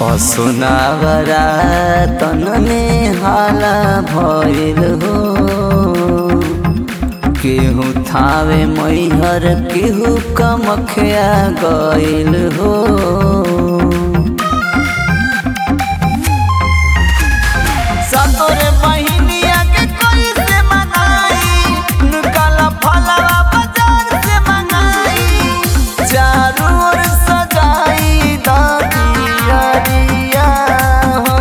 सुनावरा तन में हाला भइल हो केहू थावे मैहर केहू कमखिया गइल हो सतोरे बहिनिया के कोई से मनाई निकाला फलवा बाजार से मंगाई चारों ओर सजाई दादिया दिया हो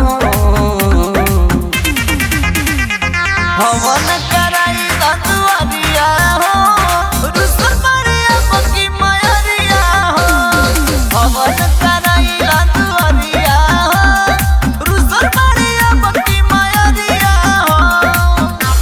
हवन कराई दतुआरिया हो रुसल मारिया पकी मायरिया हो हवन कराई दतुआरिया हो रुसल मारिया पकी मायरिया हो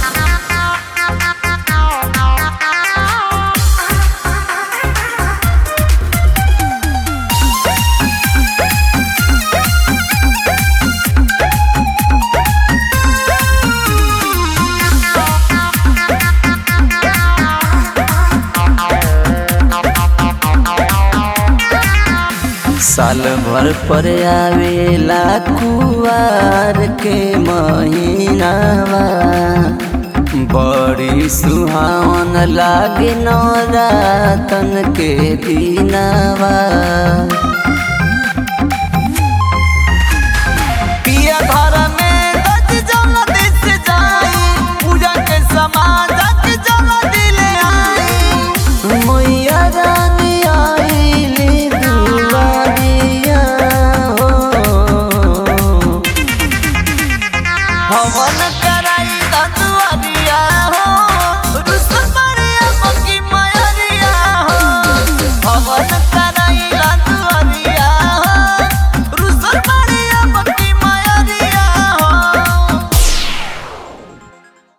साल भर पर आवेला कुवार के महीनावा बड़ी सुहावन लागे नौरातन के दिनावा